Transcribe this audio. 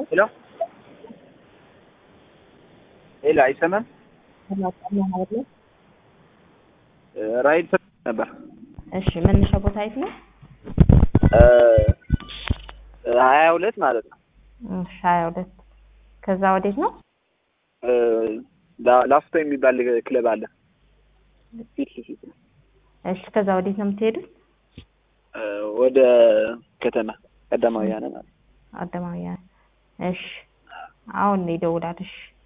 ሄሎ ሄሎ፣ አይሰማም? ራይድ ነበር። እሺ መነሻ ቦታ የት ነው? ሀያ ሁለት ማለት ነው። እሺ ሀያ ሁለት ከዛ ወዴት ነው? ላ- ላፍቶ የሚባል ክለብ አለ። እሺ ከዛ ወዴት ነው የምትሄዱት? ወደ ከተማ ቀዳማውያን ማለት ነው። አደማውያን። እሺ አሁን ይደውላል። እሺ